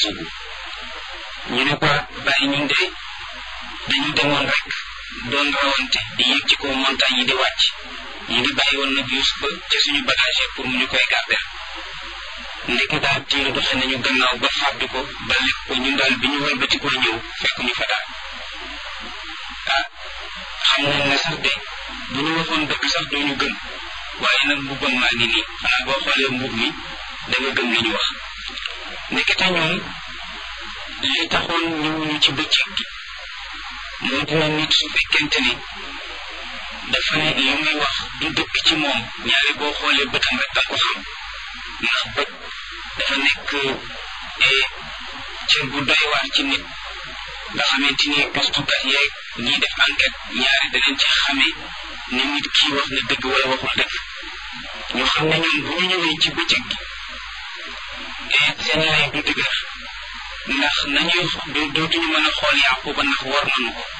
tuubu ñu ne ko bàyyi ñun de dañu demoon rek doon rawante di yéeg ci kaw montagne yi di wàcc ñu ngi bàyyi woon nag Yuusufa ca suñu bagage pour mu ñu koy garder ndeke daal tiir doxe nañu gannaaw ba fàddu ko ba lekk ko ñun daal bi ñu wëlbati ko ñëw fekk ñu fa daal ah xam nañ ne sax de bu ñu waxoon dëgg sax dooñu gëm waaye nag mbubbam maa ngi nii xanaa boo xoolee mbub mi da nga gëm li ñu wax ndekete ñoom li taxoon ñëwuñu ci bëccëg gi moo dina nit su fekkente ni dafa ne li muy wax du dëgg ci moom ñaari boo xoolee bëtam rek danga ko xam ndax bët dafa nekk cër bu doy waar ci nit nga xamante ni gëstukat yeeg ñiy def enquête ñaari danañ ci xamee ni nit kii wax na dëgg wala waxul dëgg ñu xam ne ñoom bu ñu ñëwee ci bëccëg gi seen lay du dëgër ndax nañuy dootuñu mën a xool yàqu ba ndax war nañu ko